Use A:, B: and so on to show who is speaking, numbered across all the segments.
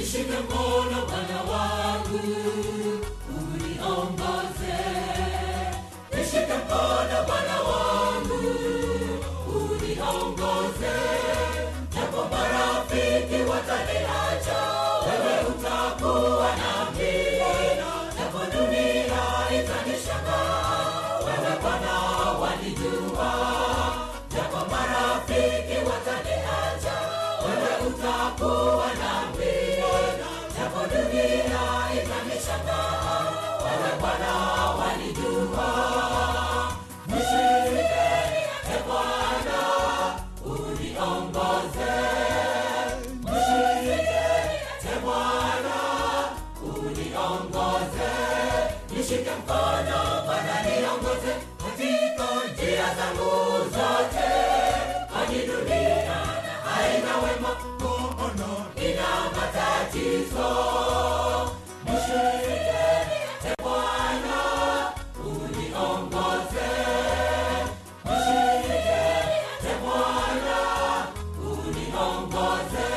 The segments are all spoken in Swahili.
A: nishike mkono Bwana wangu, uniongoze. Nishike mkono Bwana wangu, uniongoze. Japo marafiki wataniacha, wewe utakuwa nami. Japo dunia itanishangaa, wewe Bwana wanijua. Japo marafiki wataniacha, wewe utakuwa nami. Japo dunia itanishangaa, wewe Bwana wanijua. Nishike e Bwana, uniongoze. Nishike e Bwana, uniongoze. Nishike mkono Bwana, niongoze katika njia zangu zote, kwani dunia haina wema, ina matatizo. Nishike e Bwana, uniongoze. Nishike e Bwana, uniongoze.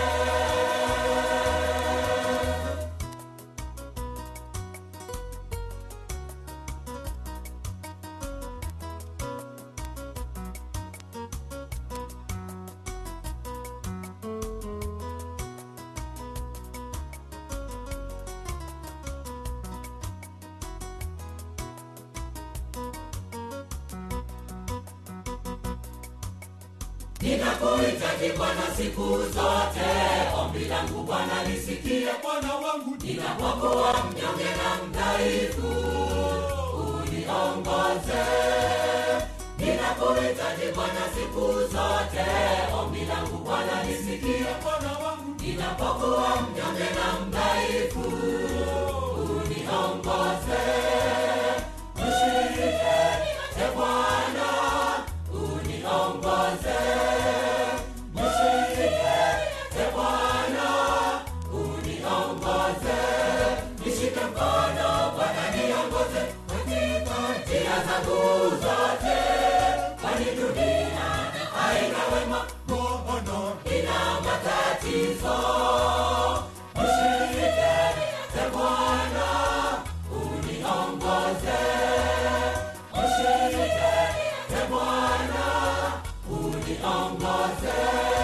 A: Ninakuhitaji Bwana siku zote, ombi langu Bwana lisikie Bwana wangu, ninapokuwa mnyonge na mdhaifu, uniongoze. Ninakuhitaji Bwana siku zote, ombi langu Bwana lisikie Bwana wangu, ninapokuwa mnyonge na mdhaifu, uniongoze. Nishike e Bwana, uniongoze. Nishike e Bwana, uniongoze. Nishike mkono Bwana, niongoze katika njia zangu zote, kwani dunia haina wema, ina matatizo. Nishike e Bwana, uniongoze. Nishike e Bwana, uniongoze.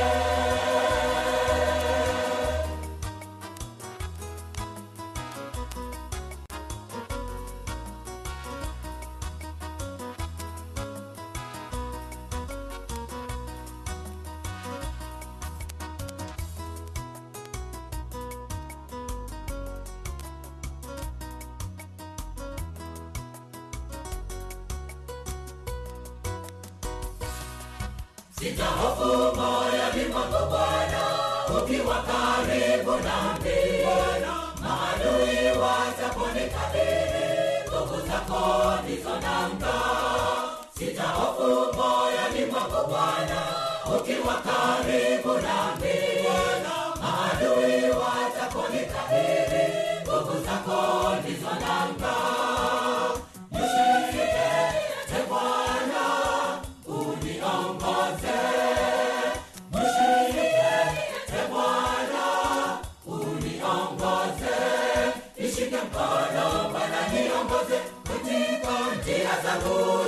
A: Sitahofu moyoni mwangu Bwana, ukiwa karibu nami. Maadui wataponikabili, nguvu zako ndizo nanga. Sitahofu moyoni mwangu Bwana, ukiwa karibu nami. Maadui wataponikabili, nguvu zako ndizo nanga. Nishike e Bwana, uniongoze. Nishike e Bwana, uniongoze. Nishike mkono Bwana, niongoze katika njia zangu